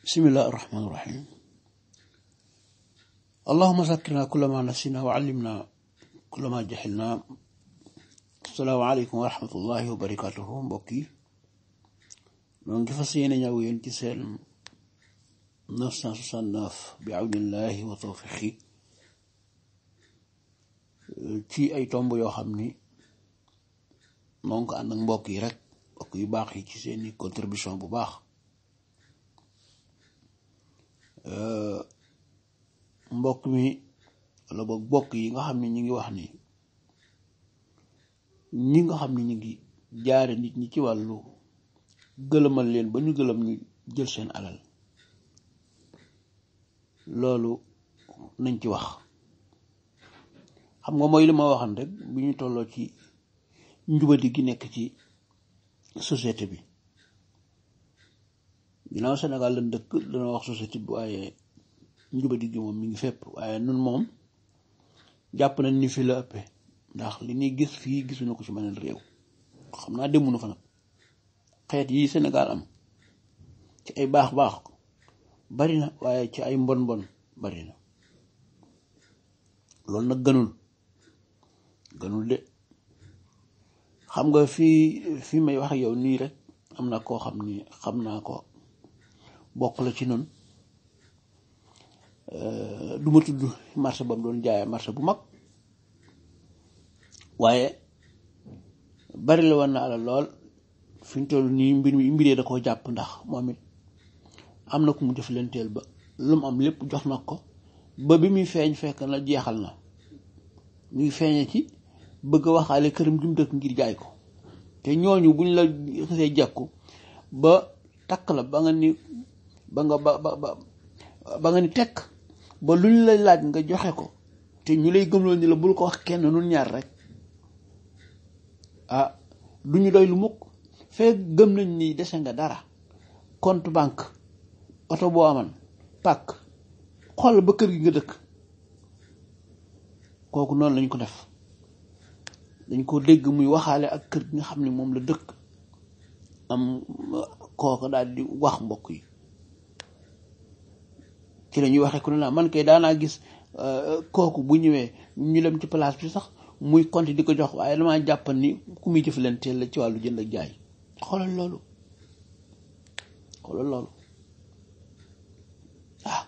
بسم الله الرحمن الرحيم اللهم ذكرنا كل ما نسينا وعلمنا كل ما جهلنا السلام عليكم ورحمة الله وبركاته mbokk yi ñoo ngi fas yéene ñëw yéen ci seen 969 bi awnillahi wa tawfiqi ci ay tomb yoo xam ni moo ngi ko ànd ak mbokk yi rek mbokk yu baax yi ci seeni contribution bu baax mbokk mi wala boog mbokk yi nga xam ne ñi ngi wax ni ñi nga xam ne ñi ngi jaare nit ñi ci wàllu gëlëmal leen ba ñu gëlëm ñu jël seen alal loolu nañ ci wax xam nga mooy li ma waxan rek bi ñu tolloo ci njubadi gi nekk ci société bi ginnaaw Sénégal lañ dëkk dana wax société bi waaye njubadi gi moom mi ngi fépp waaye nun moom jàpp nañ ni fi la ëppee ndax li ñuy gis fii gisuñu ko ci beneen réew xam naa demunu fa nag xeet yi Sénégal am ci ay baax baax bari na waaye ci ay mbon mbon bari na loolu nag gënul gënul de xam nga fii fii may wax ak yow nii rek am na koo xam ni xam naa ko bokk la ci noonu du ma tudd marché ba mu doon jaayee marché bu mag waaye bari la woon na alal lool fi ñu toll nii mbir mi mbiree da koo jàpp ndax moom it am na ku mu def leen teel ba lu mu am lépp jox na ko ba bi muy feeñ fekk na jeexal na mu ngi feeñe ci bëgg a waxaale këram gi mu dëkk ngir jaay ko te ñooñu buñ la xasee jàkku ba takk la ba nga ni ba nga ba ba ba nga ni tekk ba luñ la laaj nga joxe ko te ñu lay gëmloo ni la bul ko wax kenn nun ñaar rek ah du ñu doy lu mukk fekk gëm nañ ni dese nga dara compte banque oto boo aman pàkk xool ba kër gi nga dëkk kooku noonu lañ ko def dañ ko dégg muy waxaale ak kër gi nga xam ne moom la dëkk am kooku daal di wax mbokk yi ci la ñuy waxee ku ne naa man kay daanaa gis kooku bu ñëwee ñu dem ci place bi sax muy compte di ko jox waaye damaa jàpp ni ku muy jëflanteel la ci wàllu jënd ak jaay xoolal loolu xoolal loolu waaw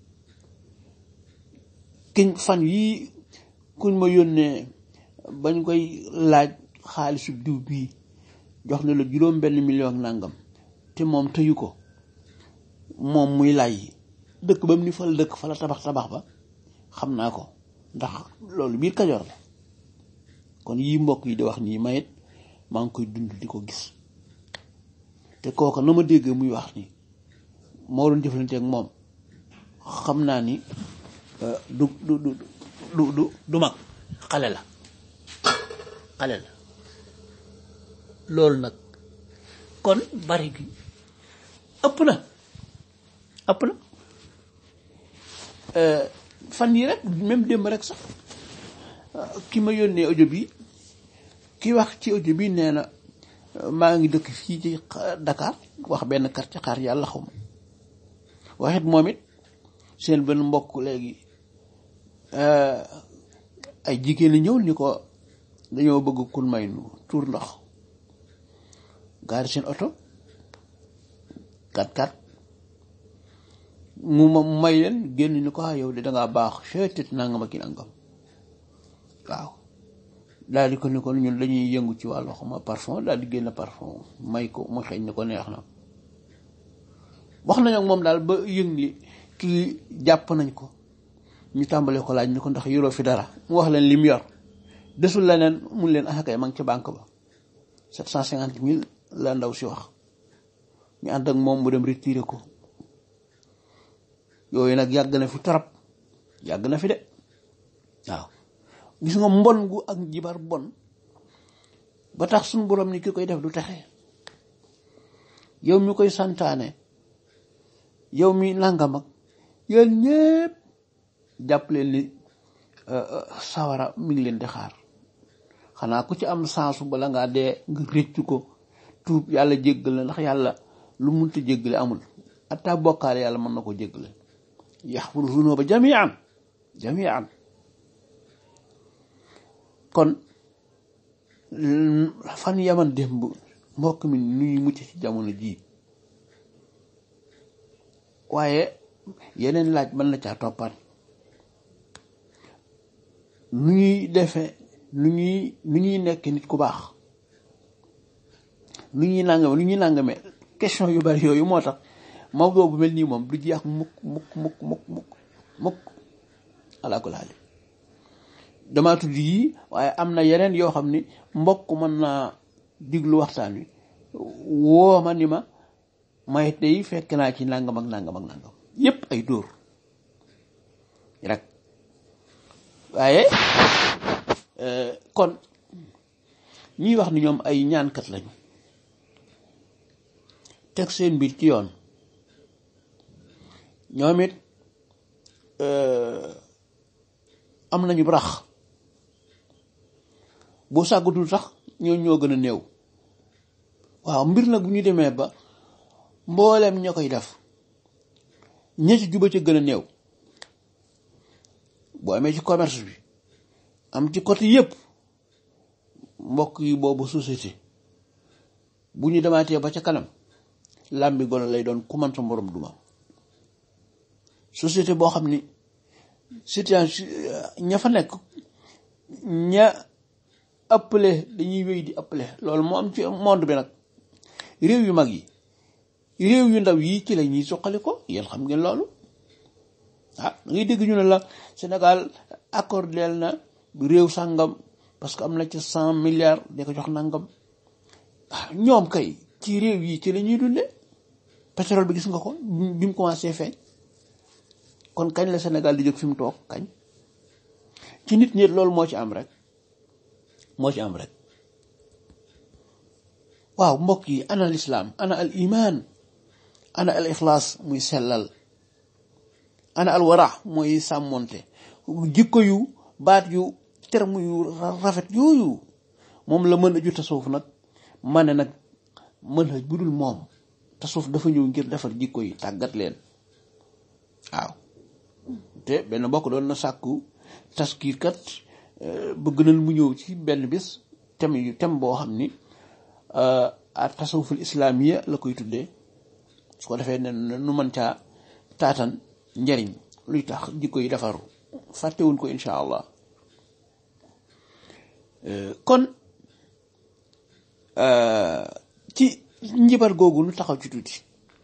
kiñ fan yii kuñ ma yónnee bañ koy laaj xaalisu diw bii jox na la juróom benn million nangam te moom tëyu ko moom muy lay dëkk ba mu ni fa la dëkk fa la tabax tabax ba xam naa ko ndax loolu biir Kajoor la kon yii mbokk yi di wax nii mayit maa ngi koy dund di ko gis te kooka na ma dégg muy wax ni moo doon jëflante ak moom xam naa ni du du du du du du mag xale la xale la loolu nag kon bari gi ëpp na ëpp na fan yi rek même démb rek sax ki ma yónnee audio bi ki wax ci audio bi nee na maa ngi dëkk fii ci Dakar wax benn quartier xaar yàlla xaw ma waxit moom it seen benn mbokk léegi ay jigéen ñi ñëw ni ko dañoo bëgg kun may nu tuur ndox gaari seen oto kat kat mu ma may leen génn ni ko yow de dangaa baax seetit nangam ak ki nangam waaw daal di ko ni ko ñun dañuy yëngu ci wàllu xama parfum daal di génn parfum may ko mu xeeñ ni ko neex na wax nañ ak moom daal ba yëng li kii jàpp nañ ko ñu tàmbalee ko laaj ni ko ndax yoroo fi dara mu wax leen lim yor desul leneen mun leen axakay ma ngi ca banque ba sept cent cinquante mille la ndaw si wax ñu ànd ak moom mu dem retiré ko yooyu nag yàgg na fi torop yàgg na fi de waaw gis nga mbon gu ak jibar bon ba tax suñu borom ni ki koy def du texe yow mi koy santaane yow mi nangam ak yéen ñépp jàpp leen ni sawara mi ngi leen di xaar xanaa ku ci am sansu bala ngaa dee nga réccu ko tuub yàlla jéggal la ndax yàlla lu munta jéggale amul atta bokkaale yàlla mën na ko jéggale yaxfiru zunuba jamian jamian kon fan yaman démb mbokk mi nu ñuy mucc ci jamono jii waaye yeneen laaj mën na caa toppaat nu ñuy defee nu ñuy nu ñuy nekk nit ku baax nu ñuy nàngame nu ñuy nàngame question yu bari yooyu moo tax Maodo bu mel nii moom du jeex mukk mukk mukk mukk mukk mukk alaa kulli haal damaa tudd yii waaye am na yeneen yoo xam ni mbokk mën naa diglu waxtaan wi woo ma ni ma may tey fekk naa ci nangam ak nangam ak nangam yépp ay dóor rek waaye kon ñuy wax ni ñoom ay ñaankat lañu teg seen mbir ci yoon ñoom it am nañu rax boo sàggatul sax ñoo ñoo gën a néew waaw mbir nag bu ñu demee ba mbooleem ña koy def ña ci juba ca gën a néew boo amee ci commerce bi am ci côté yépp mbokk yi boobu société bu ñu demaatee ba ca kanam làmbi gone lay doon ku man sa moroom duma société boo xam ni situation ña fa nekk ña ëppale dañuy wéy di ëppale loolu moo am ci monde bi nag réew yu mag yi réew yu ndaw yi ci la ñuy suqali ko yéen xam ngeen loolu ah da ngay dégg ñu ne la Sénégal accordeel na réew sàngam parce que am na ci cent milliards da ko jox nangam ah ñoom kay ci réew yi ci la ñuy dunde pétrole bi gis nga ko bi mu commencé feeñ kon kañ la Sénégal di jóg fi mu toog kañ ci nit ñi loolu moo ci am rek moo ci am rek waaw mbokk yi ana al islaam ana al iman ana al ixlaas muy sellal ana al wara mooy sàmmonte jikko yu baat yu terme yu rafet yooyu moom la mën a ju tasawuf nag ma ne nag mën a budul moom tasawuf dafa ñëw ngir defar jikko yi tàggat leen waaw te benn mbokk doon na sàkku taskiir kat bëgg nañ mu ñëw ci benn bis thème yu thème boo xam ni a tasawuful islaamiya la koy tuddee su ko defee ne nu mën caa taatan njariñ luy tax jikko yi defaru fàttewuñ ko insha allah kon ci njibar googu nu taxaw ci tuuti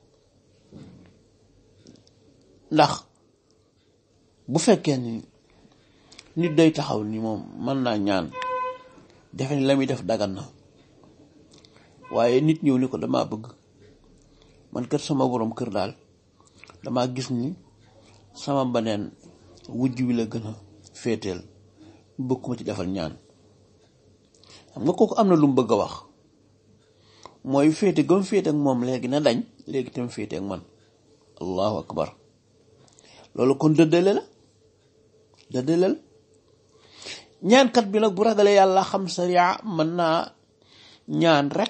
ndax bu fekkee ni nit day taxaw ni moom mën naa ñaan defe ni la muy def dagan na waaye nit ñëw ni ko damaa bëgg man kër sama borom kër daal damaa gis ni sama baneen wujj wi la gën a féeteel bëgg ma ci defal ñaan xam nga kooku am na lu mu bëgg a wax mooy féete gëm féete ak moom léegi na dañ léegi tam féete ak man allahu akbar loolu kon dëddale la dëddale la ñaankat bi nag bu ragalee yàlla xam sariya mën naa ñaan rek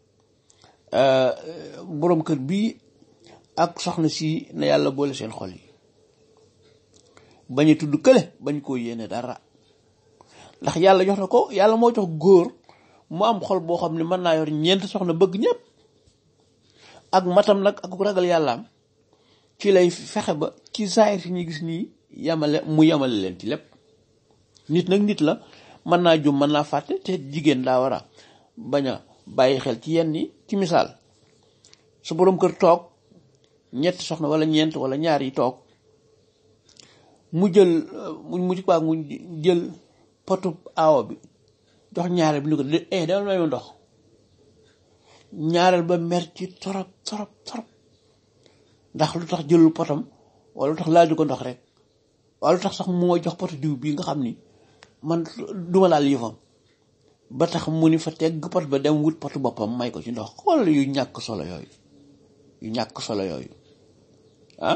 boroom kër bii ak soxna si na yàlla boole seen xol yi bañ a tudd kële bañ koo yéene dara ndax yàlla jox na ko yàlla moo jox góor mu am xol boo xam ne mën naa yor ñeent soxna bëgg ñëpp ak matam nag ak ragal yàllaam ci lay fexe ba ci saayir si ñu gis nii yamale mu yamale leen ci lépp nit nag nit la mën naa jum mën naa fàtte te jigéen daa war a bañ a bàyyi xel ci yenn yi ci misaal su boroom kër toog ñett soxna wala ñeent wala ñaar yi toog mu jël mu mu ci mu jël potu aawo bi jox ñaareel bi ni ko de eh demal may ma ndox ñaareel ba mer ci torop torop torop ndax lu tax jëlul potam wala lu tax laaju ko ndox rek wala lu tax sax moo jox potu diw bii nga xam ni man duma laal yëfam ba tax mu ni fa tegg pot ba dem wut potu boppam may ko ci ndox xool yu ñàkk solo yooyu yu ñàkk solo yooyu ah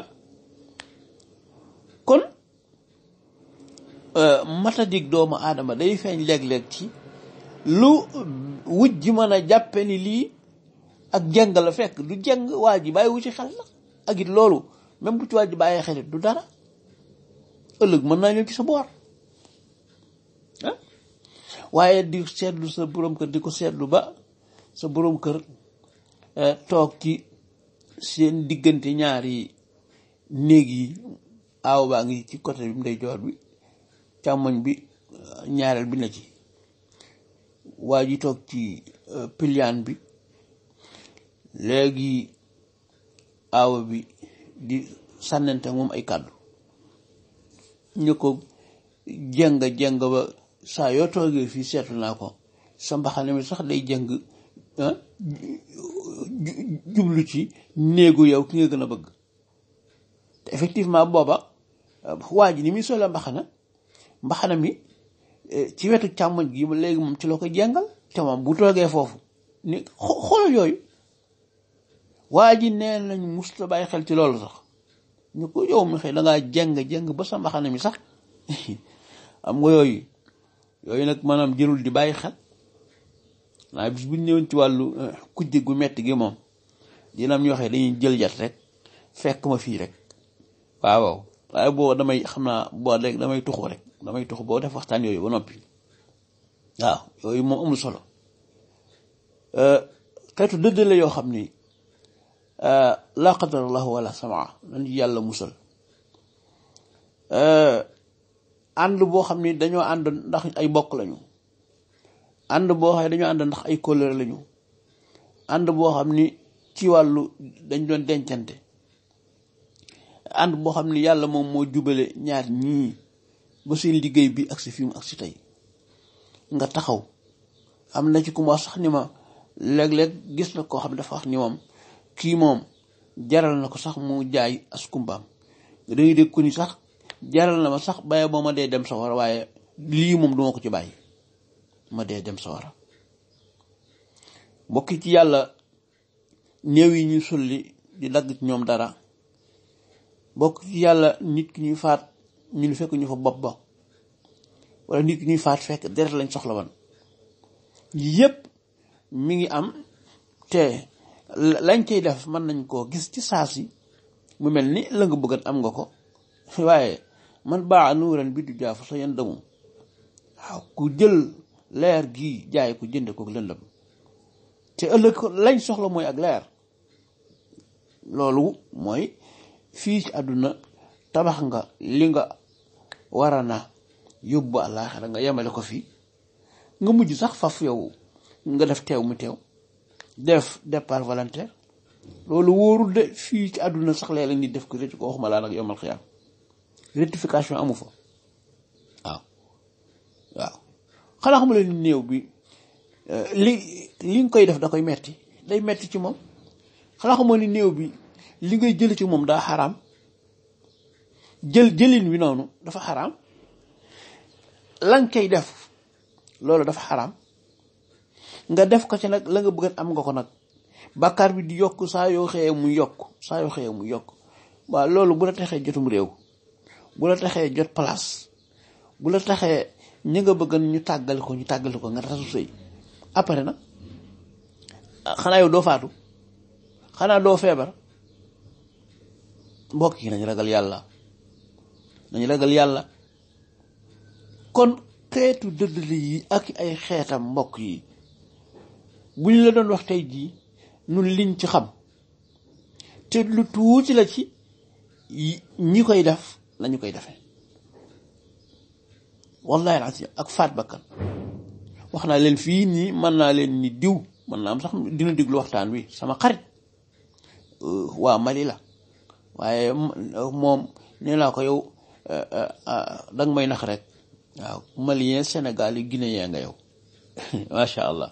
kon matadik doomu aadama day feeñ léeg-léeg ci lu wuj ji mën a jàppe ni lii ak jeng la fekk du jeng waa ji bàyyi wu ci xel la ak it loolu même bu ci wàjj bàyyee xelit du dara ëllëg mën naa ñëw ci sa boor ah waaye di seetlu sa borom kër di ko seetlu ba sa borom kër toog ci seen diggante ñaari néeg yi aaw baa ngi ci côté bi ndeyjoor bi càmmoñ bi ñaareel bi na ci waa ji toog ci piliyaan bi léegi aawa bi di sànnante moom ay kàddu ñu ko jëng jëng ba saa yoo toogee fii seetlu naa ko sa mbaxane mi sax day jëng jublu ci néegu yow ki nga gën a bëgg te effectivement booba waa ji ni muy solo mbaxana mbaxana mi ci wetu càmmoñ gi léegi moom ci la ko jàngal te moom bu toogee foofu ni xoolal yooyu waa ji nee nañ musta bàyyi xel ci loolu sax ñu ko yow mi xëy da ngaa jàng jàng ba sa mbaxana mi sax am nga yooyu yooyu nag maanaam jërul di bàyyi xel naa bis bu ñu ñëwoon ci wàllu kujje gu metti gi moom dina am ñoo xam dañuy jël jat rek fekk ma fii rek waaw waaw waaye boo damay xam naa boo rek damay tuxu rek damay tuxu boo def waxtaan yooyu ba noppi waaw yooyu moom amul solo xeetu dëddale yoo xam ni laa qadarallahu wala samaa nañu yàlla musal ànd boo xam ni dañoo ànd ndax ay bokk lañu ànd boo xam ne dañoo ànd ndax ay kóllëre lañu ànd boo xam ni ci wàllu dañ doon dencante ànd boo xam ni yàlla moom moo jubale ñaar ñii ba seen liggéey bi ak si fi mu ak si tey nga taxaw am na ci ku ma sax ni ma léeg-léeg gis na koo xam dafa wax ni moom kii moom jaral na ko sax mu jaay as kumbaam dañuy dégg ko ni sax jaral na ma sax bàyyi boo ma dee dem sawara waaye lii moom duma ko ci bàyyi ma dee dem sawara mbokki ci yàlla néew yi ñuy sulli di dagg ci ñoom dara bokk ci yàlla nit ki ñuy faat ñu fekk ñu fa bopp ba wala nit ki ñuy faat fekk deret lañ soxla woon yépp mi ngi am te lañ cay def mën nañ koo gis ci saa si mu mel ni la nga bëggan am nga ko waaye man baa nuuran bi du jaafu sa yan damu waaw ku jël leer gii jaay ko jënde ko lëndëm te ëllëg lañ soxla mooy ak leer loolu mooy fii ci àdduna tabax nga li nga wara na yóbbu àllaaxira nga yemale ko fii nga mujj sax faf yow nga def teew mu teew def départ volontaire loolu wóorul de fii ci àdduna sax léeg-léeg nit def ko rëcc ko waxuma laa nag yomal xiyaam rectification amu fa waaw waaw xanaa xamula ni néew bi li li nga koy def da koy metti day metti ci moom xanaa xamoo ni néew bi li ngay jël ci moom daa xaraam jël jëlin wi noonu dafa xaraam lan koy def loolu dafa xaraam nga def ko ci nag la nga bëgg am nga ko nag bàkkaar bi di yokk saa yoo xëyee mu yokk saa yoo xëyee mu yokk waaw loolu bu la taxee jotum réew bu la taxee jot place bu la taxee ñi nga bëgg ñu tàggal ko ñu tàggal ko nga tasu sëy après nag xanaa yow doo faatu xanaa doo feebar mbokk yi nañ ragal yàlla nañ ragal yàlla kon xeetu dëddali yi ak ay xeetam mbokk yi bu ñu la doon wax tey jii nun liñ ci xam te lu tuuti la ci ñi koy def lañu koy defee wallahi alazim ak faat bakkan wax naa leen fii nii mën naa leen ni diw mën naa am sax dina déglu waxtaan wi sama xarit waa Mali la waaye moom nee naa ko yow danga may nax rek waaw malien Sénégal yi guinéen nga yow macha allah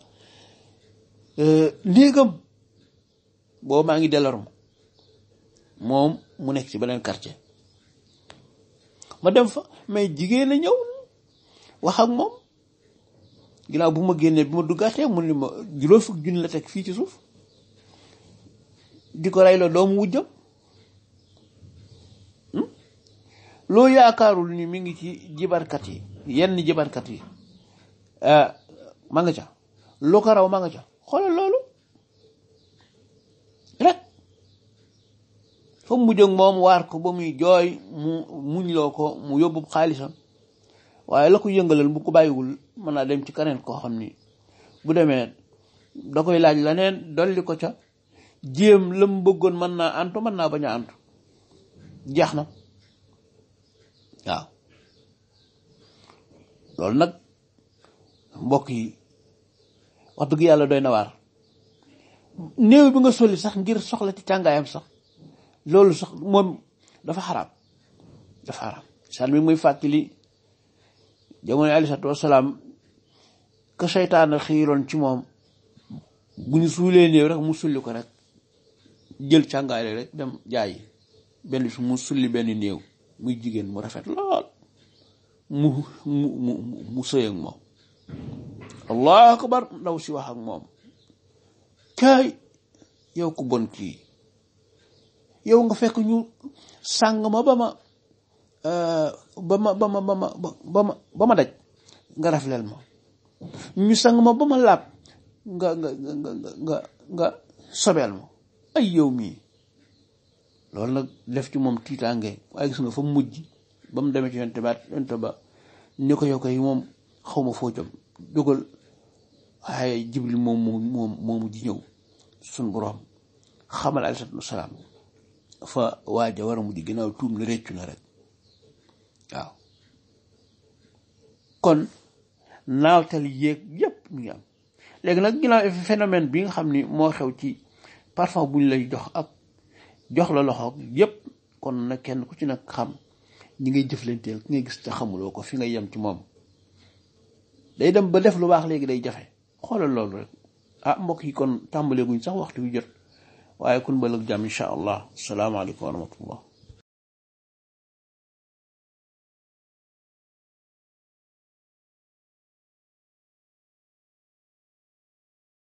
néegam boobu maa ngi Delorme moom mu nekk ci beneen quartier ma dem fa mais jigéen a ñëw wax ak moom ginnaaw bu ma génnee bi ma duggaatee mu ne ma juróom fukk junni la teg fii ci suuf di ko rey la doomu wujjam loo yaakaarul ni mi ngi ci jibarkat yi yenn jibarkat yi ma nga ca lu ko raw ma nga ca xoolal loolu rek fa mu mujj ak moom waar ko ba muy jooy mu muñ loo ko mu yóbbu xaalisam waaye la ko yëngalal bu ko bàyyiwul mën naa dem ci keneen koo xam ni bu demee da koy laaj leneen dolli ko ca jéem la mu bëggoon mën naa antu mën naa bañ a antu jeex na waaw loolu nag mbokk yi wax dëgg yàlla doy na waar néew bi nga solli sax ngir soxla ci càngaayam sax loolu sax moom dafa xaraam dafa xaraam saan mi muy fàttali jamono aleyhi salaatu wasalaam ka seytaane xiiroon ci moom bu ñu suulee néew rek mu sulli ko rek jël càngaay rek dem jaayi benn su mu sulli benn néew muy jigéen mu rafet lool mu mu mu mu sëy ak moom allahu akbar ndaw si wax ak moom kaay yow ku bon kii yow nga fekk ñu sàng ma ba ma ba ma ba ma ba ma ba ma ba ma daj nga rafleel ma ñu sang ma ba ma laab nga nga nga nga nga sobeel ma ay yow mii loolu nag def ci moom tiitaange waaye gis nga fa mujj ba mu demee ci yonte ba yonte ba ni ko yow koy moom xaw ma foo jëm jógal waaye jibril moom moom moomu ji ñëw suñ boroom xamal aleyhi salaatu wasalaam fa waaja war a mujj ginnaaw tuum na réccu na rek waaw kon naawtal yéeg yépp mu ngi am léegi nag ginnaaw phénomène bi nga xam ni moo xew ci parfum bu ñu lay jox ak jox la loxo yépp kon nag kenn ku ci nag xam ñi ngay jëflanteel ki ngay gis te xamuloo ko fi nga yem ci moom day dem ba def lu baax léegi day jafe xoolal loolu rek ah mbokk yi kon tàmbaleeguñ sax waxtu wi jot waaye kun ba lëg jàmm incha allah salaamaaleykum wa rahmatullah